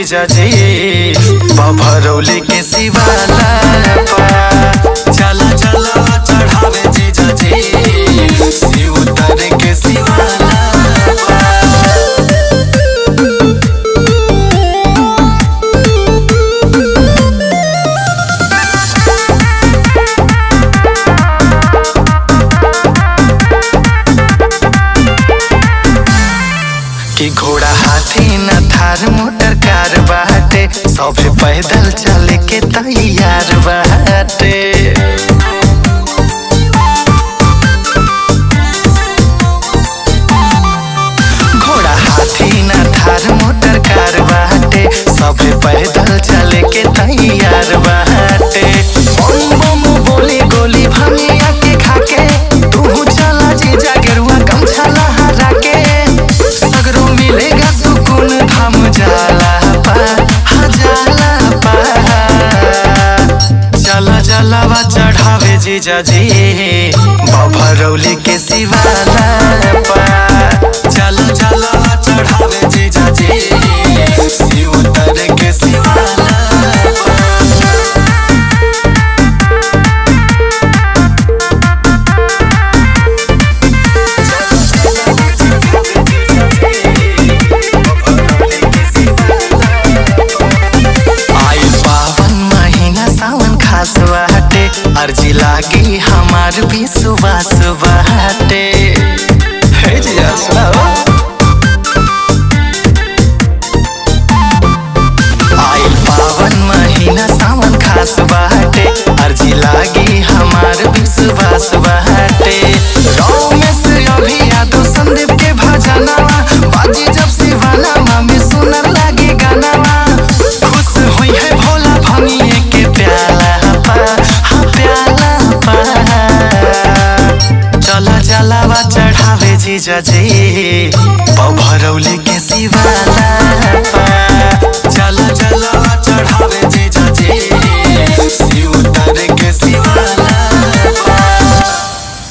जीजा जी बभरौली के शिवाला चला चला चढ़ावे जीजा जी शिव उतर के शिवाला कि घोड़ा हाथी न थार मोटर कार बाटे सभे पैदल चले के तैयार बाटे घोड़ा हाथी न थार मोटर कार बाटे सभे पैदल चले के तैयार बाटे बम बम बोली गोली भंगिया के खाके तू चला जीजा गेरुआ गमछा लहरा के सगरो मिलेगा सुकून धाम जाला पा हा जाला पा चला चलावा चढ़ावे जीजा जी बभरौली के शिवाला पा चला चलावा चढ़ावे जीजा जी शिव उतर के शिवाला पा आइल पावन महीना सावन खास बाटे अर्जी लागी हमार भी सुबह सुबह हटे हे जिया सुनाओ आइल पावन महीना सावन खास बाटे अर्जी लागी हमार भी सुबह सुबह हटे रमेश अभी यादव संदीप के भजनवा बाजी जब शिवाला में सुनर लागे गानावा खुश होई है भोला भंगिए के प्याला पा हाँ प्याला पा चला चलावा चढ़ावे जीजा जी भरौली के शिवाला